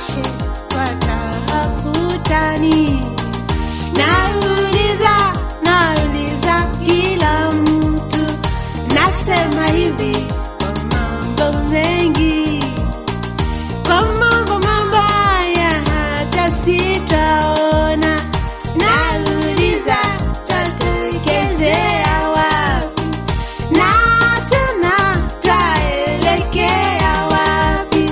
washe watafutani. Nauliza, nauliza kila mtu, nasema hivi kwa mambo mengi, kwa mambo mabaya hata sitaona. Nauliza, tatokezea wapi? Na tena taelekea wapi?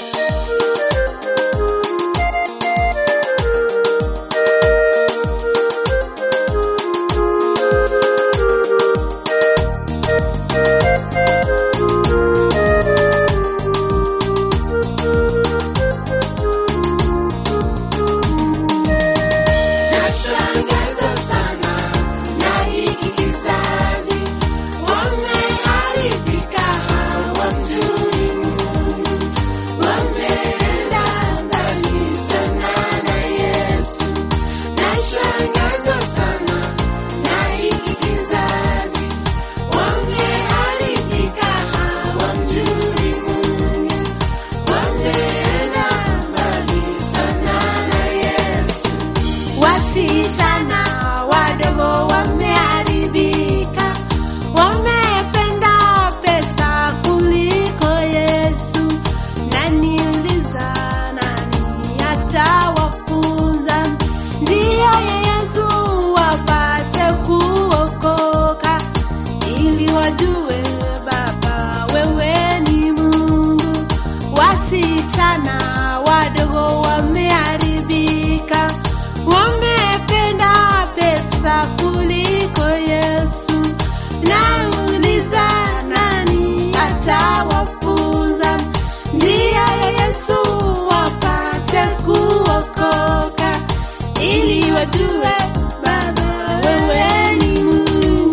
Nashangaza sana na hiki kizazi, wameharibika, hawamjui Mungu, wameenda mbali sana na Yesu. Nashangaza sana na hiki kizazi, wameharibika, hawamjui Mungu, wameenda mbali sana na Yesu. Wasichana wadogo wameharibika, wamependa pesa kuliko Yesu. Naniuliza, nani atawafunza njia ya Yesu wapate kuokoka, ili wajue Baba wewe ni Mungu. Wasichana wadogo wameharibika, wamependa pesa kuliko Yesu. Nauliza, nani atawafunza njia ya Yesu wapate kuokoka, ili wajue Baba wewe ni Mungu.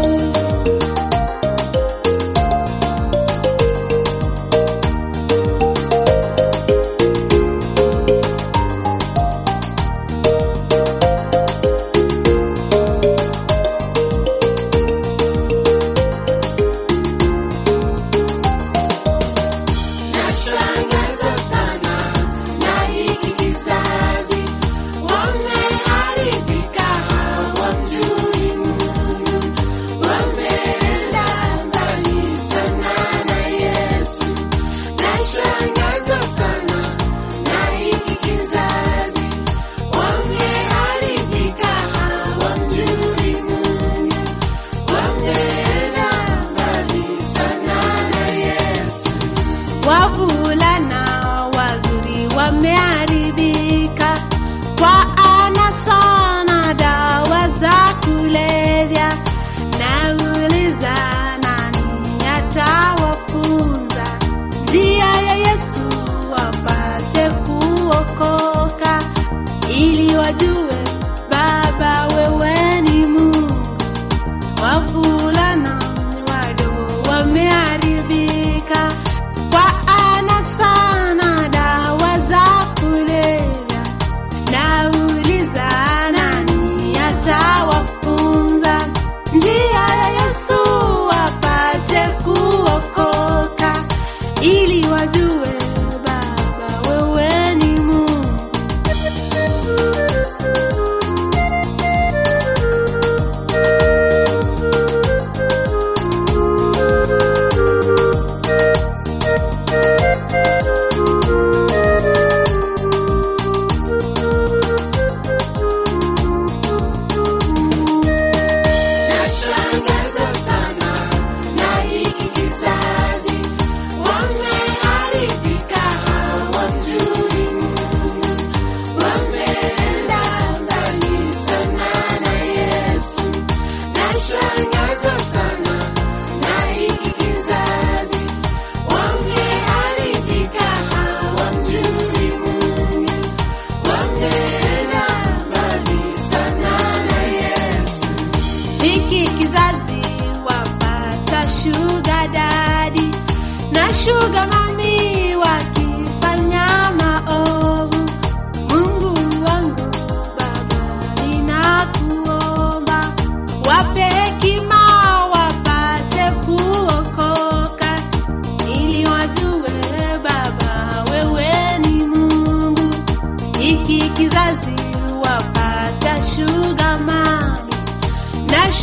Nashangaza sana na hiki kizazi, wameharibika, hawamjui Mungu, wameenda mbali sana na Yesu. Nashangaza sana na hiki kizazi, wameharibika, hawamjui Mungu, wameenda mbali sana na Yesu. Wavulana wazuri wameharibika kwa anasa na dawa za kulevya. Nauliza, nani atawafunza njia ya Yesu wapate kuokoka, ili wajue Baba wewe ni Mungu. Wavulana wadogo wameharibika kwa anasa na dawa za kulevya. Nauliza, nani atawafunza njia ya Yesu wapate kuokoka, ili wajue Baba wewe ni Mungu.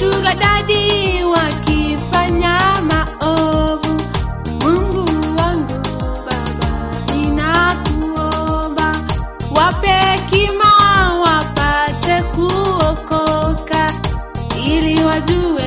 mashuga dadi wakifanya maovu. Mungu wangu Baba, ninakuomba wape hekima wapate kuokoka, ili wajue